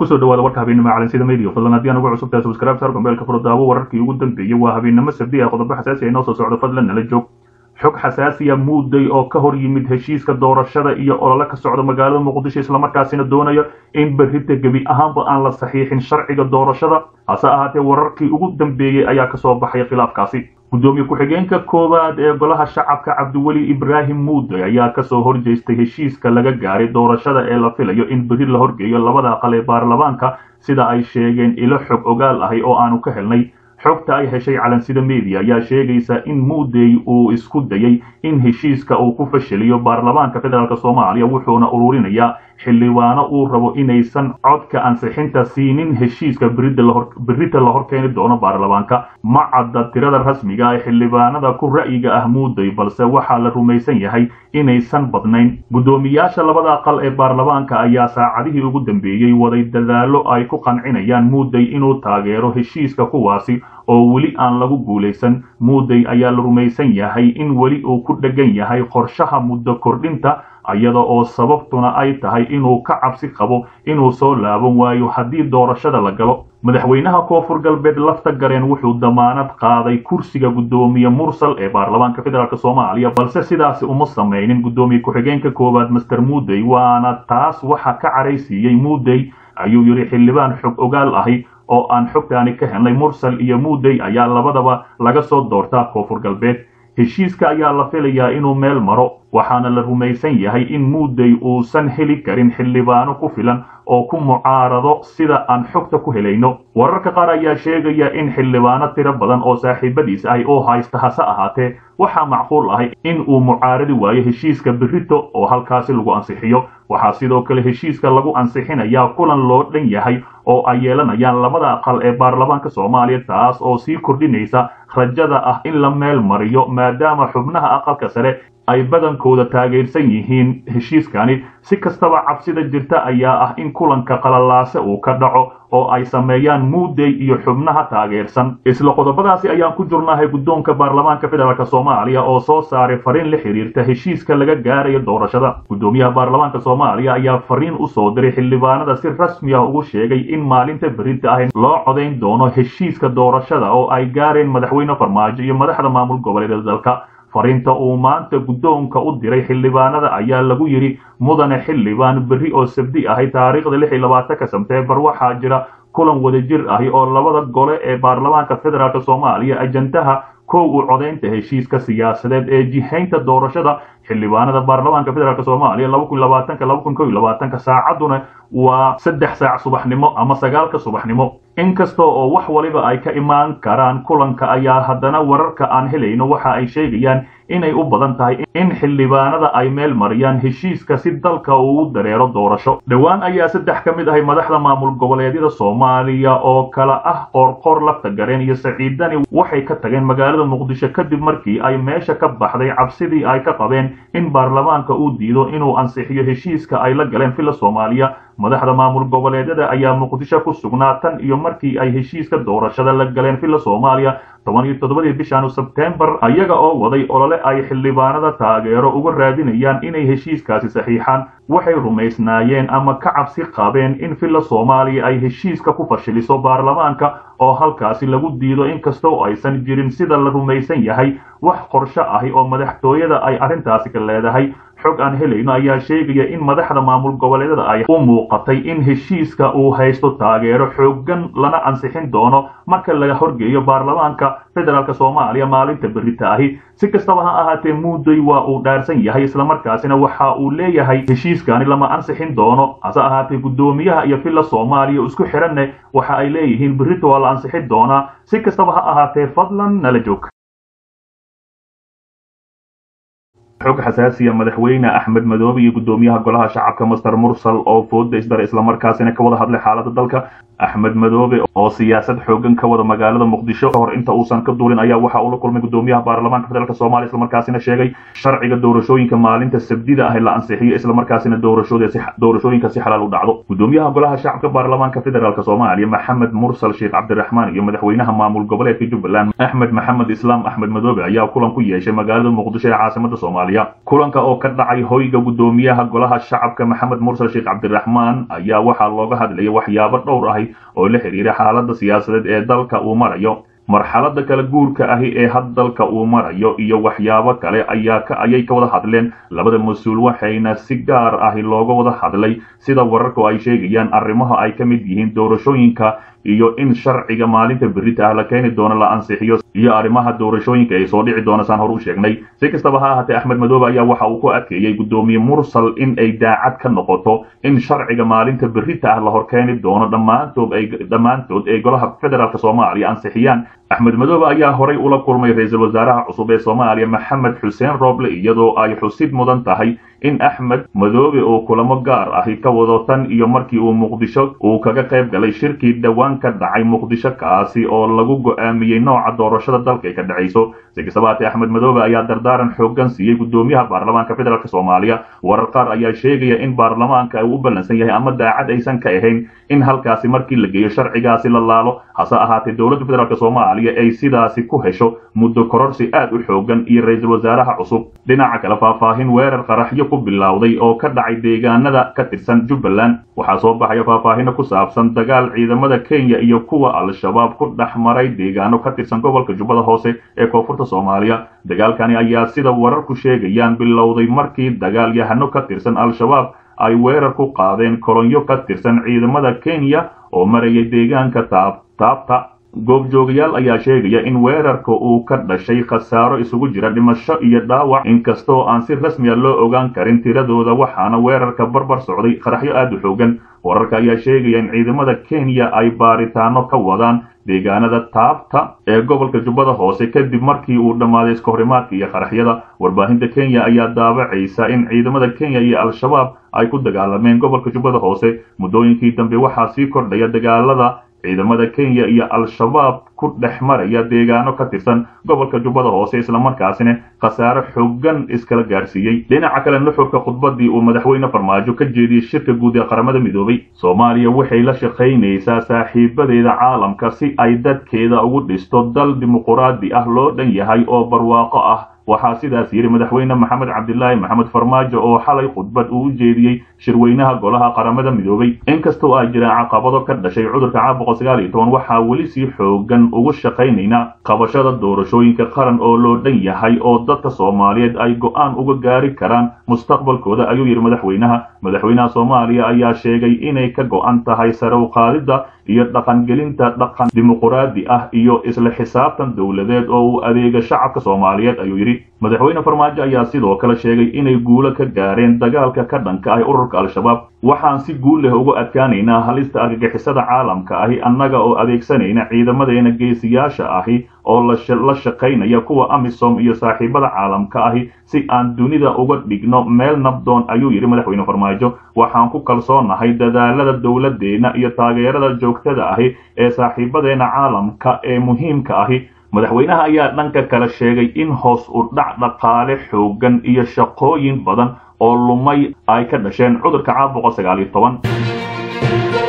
kusoo dhawaada warka habeennimo calansida media fadlan haddii aan ugu cusub tahay subscribe saar gombeelka furdaawo wararkii ugu dambeeyey waa habeennimo sabdi ah qodobo xasaasi ah inoo soo socdo fadlan nala joog xog xasaasiya muuday oo ka hor yimid heshiiska doorashada iyo olole ka socda magaalada muqdisho islamarkaasina doonayo in berrita gebi ahaanba aan la saxiixin sharciga doorashada hase ahaatee wararkii ugu dambeeyey ayaa kasoo baxay khilaafkaasi gudoomiye ku-xigeenka koowaad ee golaha shacabka cabdiweli ibraahim muuday ayaa kasoo horjeestay heshiiska laga gaaray doorashada ee la filayo in berri la horgeeyo labada aqal ee baarlamaanka sida ay sheegeen ilo xog ogaal ahi oo aanu ka helnay xogta ay heshay calansida media ayaa sheegaysa in muudey uu isku dayay in heshiiska uu ku fashiliyo baarlamaanka federaalk soomaaliya wuxuuna ururinayaa xildhibaano uu rabo inaysan codka ansixinta siinin heshiiska berrita la horkeeni doono baarlamaanka ma cadda tirada rasmiga ee xildhibaanada ku ra'yiga ah muuday balse waxaa la rumaysan yahay inaysan badnayn guddoomiyaasha labada aqal ee baarlamaanka ayaa saacadihii ugu dambeeyey waday dadaallo ay ku qancinayaan muuday inuu taageero heshiiska kuwaasi oo weli aan lagu guulaysan muuday ayaa la rumaysan yahay in weli uu ku dheggan yahay qorshaha muddo kordhinta iyada oo sababtuna ay tahay inuu ka cabsi qabo inuu soo laaban waayo haddii doorashada la galo madaxweynaha koonfur galbeed lafta gareen wuxuu damaanad qaaday kursiga guddoomiye mursal ee baarlamaanka federaalk soomaaliya balse sidaasi uma samaynin guddoomiye ku-xigeenka koowaad master muudey waana taas waxa ka caraysiiyey muudey ayuu yidhi xildhibaan xog ogaal ahi oo aan xogtaani ka helnay mursal iyo muudey ayaa labadaba laga soo doortaa koonfur galbeed heshiiska ayaa la filayaa inuu meel maro waxaana la rumaysan yahay in muudey uusan heli karin xildhibaano ku filan oo ku mucaarado sida aan xogta ku helayno wararka qaar ayaa sheegaya in xildhibaano tiro badan oo saaxiibadiis ahi oo haysta hase ahaatee waxaa macquul ahay in uu mucaaradi waayo heshiiska berrito oo halkaasi lagu ansixiyo waxaa sidoo kale heshiiska lagu ansixinayaa kulan loo dhan yahay oo ay yeelanayaan labada aqal ee baarlamaanka soomaaliya taas oo sii kordhinaysa rajada ah in la meel mariyo maadaama xubnaha aqalka sare ay badankooda taageersan yihiin heshiiskani si kastaba cabsida jirta ayaa ah in kulanka qalalaase uu ka dhaco oo ay sameeyaan muudey iyo xubnaha taageersan isla qodobadaasi ayaan ku jirnahay guddoonka baarlamaanka federaalk soomaaliya oo soo saaray fariin la xiriirta heshiiska laga gaarayo doorashada guddoomiyaha baarlamaanka soomaaliya ayaa fariin u soo diray xildhibaanada si rasmi ah ugu sheegay in maalinta berrinta ah loo codayn doono heshiiska doorashada oo ay gaareen madaxweyne farmaajo iyo madaxda maamul goboleeda dalka fariinta uu maanta guddoonka u diray xildhibaanada ayaa lagu yidhi mudane xildhibaan berri oo sabdi ahay taariikhda lix iyo labaatanka sebteembar waxaa jira kulan wadajir ahi oo labada gole ee baarlamaanka federaalk soomaaliya ajandaha kow u codaynta heshiiska siyaasadeed ee jihaynta doorashada xildhibaanada baarlamaanka federaalk soomaaliya laba kun labaatanka laba kun kow iyo labaatanka saacadduna waa saddex saac subaxnimo ama sagaalka subaxnimo inkasta oo wax waliba ay ka imaan karaan kulanka ayaa haddana wararka aan helayno waxa ay sheegayaan inay u badan tahay in xildhibaanada ay meel mariyaan heshiiska si dalka uu u dareero doorasho dhowaan ayaa saddex ka mid ahay madaxda maamul goboleedyada soomaaliya oo kala ah qoorqoor lafta gareen iyo saciidani waxay ka tageen magaalada muqdisho kadib markii ay meesha ka baxday cabsidii ay ka qabeen in baarlamaanka uu diido inuu ansixiyo heshiiska ay la galeen filla soomaaliya madaxda maamul goboleedyada ayaa muqdisho ku sugnaa tan iyo markii ay heshiiska doorashada la galeen filla soomaaliya toban iyo toddobadii bishan sebtembar ayaga oo waday olole ay xildhibaanada taageero uga raadinayaan inay heshiiskaasi saxiixaan waxay rumaysnaayeen ama ka cabsi qabeen in filla soomaaliya ay heshiiska ku fashiliso baarlamaanka oo halkaasi lagu diido inkastoo aysan jirin sida la rumaysan yahay wax qorsho ahi oo madaxtooyada ay arrintaasi ka leedahay xog aan helayno ayaa sheegaya in madaxda maamul goboleedyada ay u muuqatay in heshiiska uu haysto taageero xooggan lana ansixin doono marka laga horgeeyo baarlamaanka federaalk soomaaliya maalinta berrita ahi si kastaba ha ahaatee muuday waa uu dhaarsan yahay islamarkaasina waxa uu leeyahay heshiiskani lama ansixin doono hase ahaatee guddoomiyaha iyo filla soomaaliya isku xiranne waxa ay leeyihiin berrita waa la ansixin doonaa si kastaba ha ahaatee fadlan nala joog xog xasaasiya madaxweyne axmed madoobe iyo guddoomiyaha golaha shacabka master mursal oo fooda isdara islamarkaasina ka wada hadlay xaalada dalka axmed madoobe oo siyaasad xoogan ka wada magaalada muqdisho kahor inta uusan ka duulin ayaa waxa uu la kulmay gudoomiyaha baarlamaanka federaalk soomaaliya islamarkaasina sheegay sharciga doorashooyinka maalinta sabdida ah la ansixiyo islamarkaasina doorashooyinka si xalaal u dhacdo gudoomiyaha golaha shacabka baarlamaanka federaalk soomaaliya maxamed mursal sheekh cabdiraxmaan iyo madaxweynaha maamul goboleedka jubbaland axmed maxamed islaam axmed madoobe ayaa kulan ku yeeshay magaalada muqdisho ee caasimada soomaaliya kulanka oo ka dhacay hoyga gudoomiyaha golaha shacabka maxamed mursal sheekh cabdiraxmaan ayaa waxaa looga hadlayay waxyaabo dhowr ahi oo la xiriira xaalada siyaasadeed ee dalka uu marayo marxalada kala guurka ahi ee had dalka uu marayo iyo waxyaabo kale ayaa ka ayay ka wada hadleen labada mas-uul waxayna si gaar ahi looga wada hadlay sida wararku ay sheegayaan arrimaha ay ka mid yihiin doorashooyinka iyo in sharciga maalinta berita ah la keeni doono la ansixiyo iyo arrimaha doorashooyinka ay soo dhici doona saan hor u sheegnay si kastaba ha ahaatee axmed madoobe ayaa waxa uu ku adkeeyey gudoomiye mursal in ay daacad ka noqoto in sharciga maalinta berita ah la hor keeni doono dhammaantood ay dhammaantood ee golaha federaalk soomaaliya ansixiyaan axmed madoobe ayaa horay ula kulmay ra-iisul wasaaraha cusub ee soomaaliya maxamed xuseen roble iyadoo ay xusid mudan tahay in axmed madoobe uu kulamo gaar ahi ka wado tan iyo markii uu muqdisho uu kaga qayb galay shirkii dhowaan ka dhacay muqdisho kaasi oo lagu go'aamiyey nooca doorashada dalka ay ka dhacayso si kastaba haatee axmed madoobe ayaa dardaaran xoogan siiyey gudoomiyaha baarlamaanka federaalk soomaaliya warar qaar ayaa sheegaya in baarlamaanka uu u ballansan yahay ama daacad aysan ka ahayn in halkaasi markii la geeyo sharcigaasi la laalo hase ahaatee dowladda federaalk soomaaliya ay sidaasi ku hesho muddo kororsi aad u xoogan iyo ra-iisul wasaaraha cusub dhinaca kale faahfaahin weerar qaraxyo ku bilowday oo ka dhacay deegaanada ka tirsan jubbaland waxaa soo baxaya faahfaahino ku saabsan dagaal ciidamada kenya iyo kuwa al-shabaab ku dhex maray deegaano ka tirsan gobolka jubbada hoose ee koonfurta soomaaliya dagaalkani ayaa sida wararku sheegayaan bilowday markii dagaalyahano ka tirsan al-shabaab ay weerar ku qaadeen kolonyo ka tirsan ciidamada kenya oo marayay deegaanka taab taabta goobjoogayaal ayaa sheegaya in weerarka uu ka dhashay khasaaro isugu jira dhimasho iyo dhaawac inkastoo aan si rasmiya loo ogaan karin tiradooda waxaana weerarka barbar socday qaraxyo aad u xoogan wararka ayaa sheegaya in ciidamada kenya ay baaritaano ka wadaan deegaanada taabta ee gobolka jubbada hoose kadib markii uu dhammaaday iskahorimaadka iyo qaraxyada warbaahinta kenya ayaa daabacaysa in ciidamada kenya iyo al-shabaab ay ku dagaalameen gobolka jubbada hoose muddooyinkii dambe waxaa sii kordhaya dagaalada ciidamada kenya iyo al-shabaab ku dhex maraya deegaano ka tirsan gobolka jubbada hoose islamarkaasina khasaare xoogan iskala gaarsiiyey dhinaca kale nuxurka khudbadii uu madaxweyne farmaajo ka jeediyey shirka guud ee qaramada midoobay soomaaliya waxay la shaqaynaysaa saaxiibadeeda caalamka si ay dadkeeda ugu dhisto dal dimuquraadi ah loo dhan yahay oo barwaaqo ah waxaa sidaas yidhi madaxweyne maxamed cabdilaahi maxamed farmaajo oo xalay khudbad uu u jeediyey shirweynaha golaha qaramada midoobay inkastoo ay jiraan caqabado ka dhashay cudurka caabuqa sagaal iyo toban waxaa weli sii xoogan ugu shaqaynaynaa qabashada doorashooyinka qaran oo loo dhan yahay oo dadka soomaaliyeed ay go'aan uga gaari karaan mustaqbalkooda ayuu yidhi madaxweynaha madaxweynaha soomaaliya ayaa sheegay inay ka go'an tahay sare u qaadidda iyo dhaqangelinta dhaqan dimuquraadi ah iyo isla xisaabtan dowladeed oo uu adeega shacabka soomaaliyeed ayuu yidhi madaxweyne farmaajo ayaa sidoo kale sheegay inay guulo ka gaareen dagaalka ka dhanka ah ururka al-shabaab waxaan si guul leh uga adkaanaynaa halista argagixisada caalamka ahi annaga oo adeegsanayna ciidamadeena geesiyaasha ahi oo la shaqaynaya kuwa amisom iyo saaxiibada caalamka ahi si aan dunida uga dhigno meel nabdoon ayuu yidhi madaxweyne farmaajo waxaan ku kalsoonahay dadaalada dowladdeena iyo taageerada joogtada ahi ee saaxiibadeena caalamka ee muhiimka ahi madaxweynaha ayaa dhanka kale sheegay in hoos u dhac dhaqaale xoogan iyo shaqooyin badan oo lumay ay ka dhasheen cudurka caabuqa sagaal iyo toban